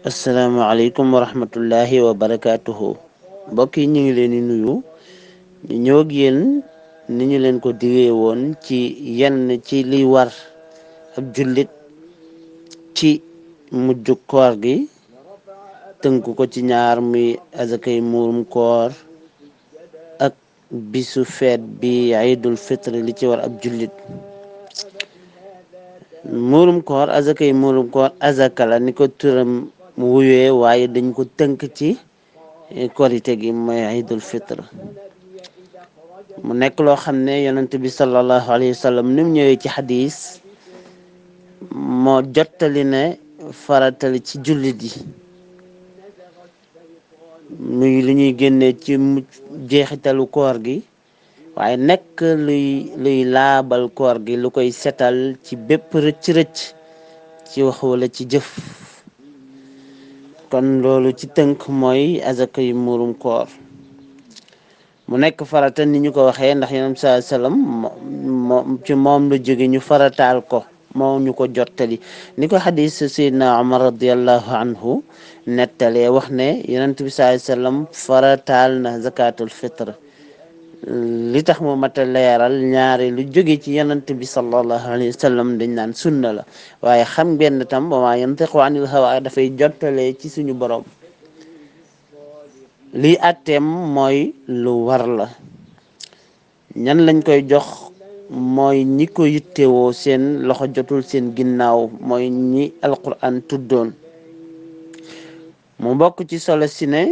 asalaamaaleykum wa rahmatullahi wa barakaatuhu mbokk yi ñu ngi leen di nuyu ñu ñëw ak yéen ni ñu leen ko diwee woon ci yenn ci liy war ab jullit ci mujj koor gi tënk ko ci ñaar muy azakay muurum koor ak bisu feet bi aydul fitri li ci war ab jullit muurum koor azakay muurum koor azaka la ni ko turam wuyee waaye dañ ko tënk ci korite gi mooy aydul fitre mu nekk loo xam ne yonent bi sallallahu alayhi wa sallam ni mu ñëwee ci xadis moo jottali ne faratali ci jullit yi muy lu ñuy génnee ci jeexitalu koor gi waaye nekk luy luy laabal koor gi lu koy setal ci bépp rëcc-rëcc ci wax wala ci jëf kon loolu ci tënk mooy azaka yu muurum koor mu nekk farata ni ñu ko waxee ndax yonent saa sallam moo ci moom la jóge ñu farataal ko moo ñu ko jottali ni ko xadis sayidna omar radiallahu anhu nettalee wax ne yonent bi saa sallam farataal na zakatul fitre li tax mu mat a leeral ñaari lu jóge ci yonent bi sallallahu alayhi wa sallam dañ naan sunna la waaye xam ngeen tam ba maa yantiqu anil hawa dafay jottalee ci suñu borom lii atteem mooy lu war la ñan lañ koy jox mooy ñi ko yittewoo seen loxo jotul seen ginnaaw mooy ñi alquran tuddoon mu bokk ci solo si ne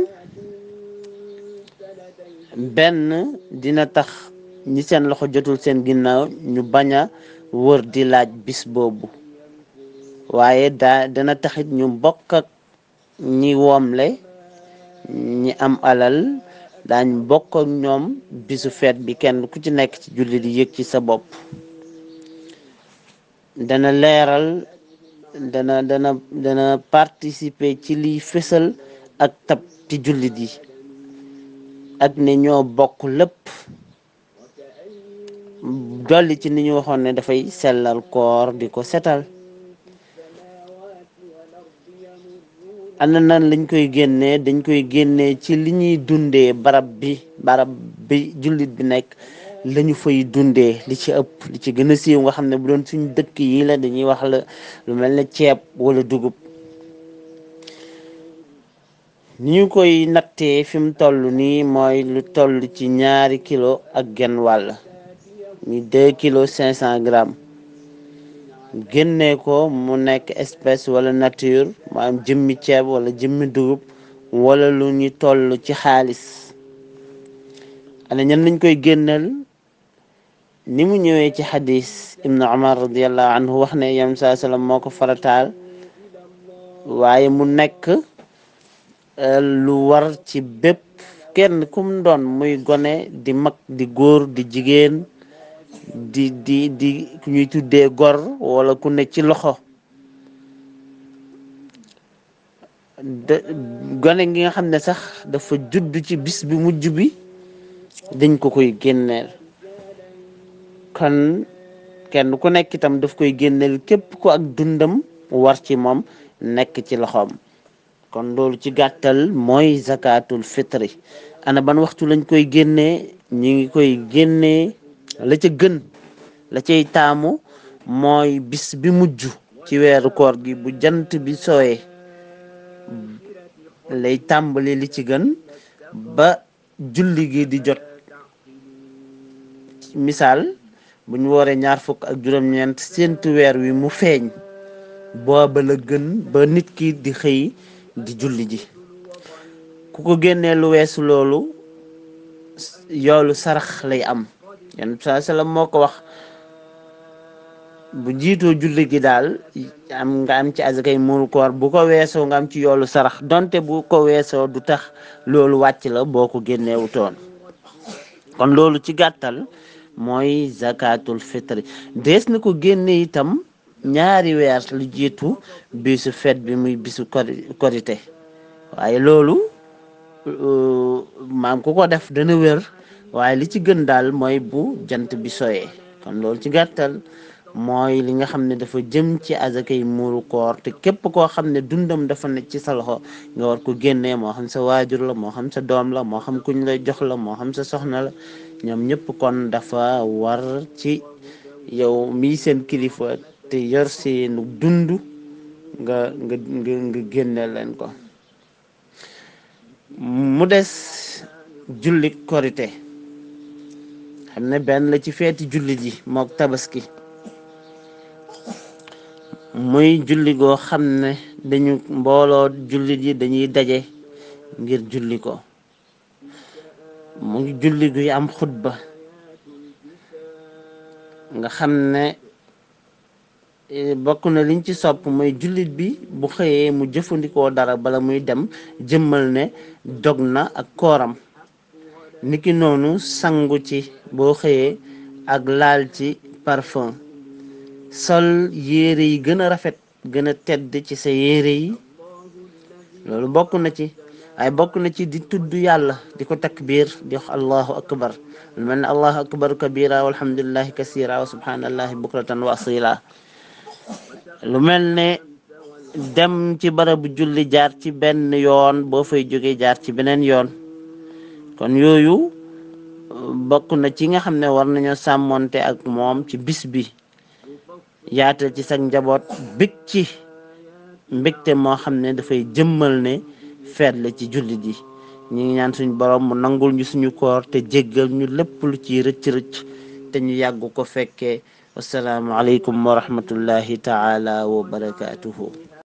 benn dina tax ñi seen loxo jotul seen ginnaaw ñu bañ a wër di laaj bis boobu waaye daa dana taxit ñu bokk ak ñi woomle ñi am alal daañ bokk ak ñoom bisu feet bi kenn ku ci nekk ci julli di yëg ci sa bopp dana leeral dana dana dana participer ci liy fësal ak tab ci jullit yi ak ne ñoo bokk lépp dolli ci ni ñu waxoon ne dafay sellal koor di ko setal ana nan lañ koy génnee dañ koy génnee ci li ñuy dundee barab bi barab bi jullit bi nekk lañu fay dundee li ci ëpp li ci gën a siiw nga xam ne bu doon suñ dëkk yi la dañuy wax la lu mel ne ceeb wala dugub ni ñu koy nattee fi mu toll nii mooy lu toll ci ñaari kilo ak genn wàll mi deux kilos cinq cent grammes génnee ko mu nekk espèce wala nature mu am jëmmi ceeb wala jëmmi dugub wala lu ñu toll ci xaalis ana ñan lañ koy génneel ni mu ñëwee ci xadis ibnu umar radiallahu anhu wax ne yam saa sallam moo ko farataal waaye mu nekk lu war ci bépp kenn kum doon muy gone di mag di góor di jigéen di di di ku ñuy tuddee gor wala ku ne ci loxo de gone gi nga xam ne sax dafa judd ci bis bi mujj bi dañ ko koy génneel kon kenn ku nekk itam daf koy génneel képp ko ak dundam war ci moom nekk ci loxoom kon loolu ci gàttal mooy zakatul fitri ana ban waxtu lañ koy génnee ñi ngi koy génnee la ca gën la cay taamu mooy bis bi mujj ci weeru koor gi bu jant bi sooyee lay tàmbali li ci gën ba julli gi di jot misaal bu ñu wooree ñaar fukk ak juróom-ñeent séentu weer wi mu feeñ booba la gën ba nit ki di xëy di julli ji ku ko génnee lu weesu loolu yoolu sarax lay am yan saa sallam moo ko wax bu jiitoo julli gi daal am nga am ci azakay muuru koor bu ko weesoo nga am ci yoolu sarax donte bu ko weesoo du tax loolu wàcc la boo ko génneewutoon kon loolu ci gàttal mooy zakatul fitri dees na ko génne itam ñaari weer lu jiitu bisu fet bi muy bisu korite waaye loolu maam ku ko def dana wér waaye li ci gën daal mooy bu jant bi soyee kon loolu ci gàttal mooy li nga xam ne dafa jëm ci azakay muuru koor te képp koo xam ne dundam dafa ne ci sa loxo nga war ko génnee moo xam sa waajur la moo xam sa doom la moo xam kuñ lay jox la moo xam sa soxna la ñoom ñëpp kon dafa war ci yow mii seen kilifa te yor seenu dund nga nga nga nga génne leen ko mu des julli korite xam ne benn la ci feeti jullit yi mook tabaski muy julli goo xam ne dañu mbooloo jullit yi dañuy daje ngir julli ko mu ngi julli guy am xutba nga xam ne bokk na liñ ci sopp mooy jullit bi bu xëyee mu jëfandikoo dara bala muy dem jëmmal ne dog na ak kooram niki noonu sangu ci boo xëyee ak laal ci parfum sol yére yi gën a rafet gën a tedd ci sa yére yi loolu bokk na ci waaye bokk na ci di tudd yàlla di ko takbir di wax allahu akbar lu mel ne allahu akbar kabira walhamdulillahi kasira wa subhanallahi bukratan wa asila lu mel ne dem ci barabu julli jaar ci benn yoon boo fay jógee jaar ci beneen yoon kon yooyu bokk na ci nga xam ne war nañoo sàmmonte ak moom ci bis bi yaatal ci sag njaboot bég ci mbégte moo xam ne dafay jëmmal ne feet la ci jullit yi ñu ngi ñaan suñu borom mu nangul ñu suñu koor te jéggal ñu lépp lu ci rëcc-rëcc te ñu yàgg ko fekkee wasalaamu aleykum wa rahmatullahi taala wa barakatuhu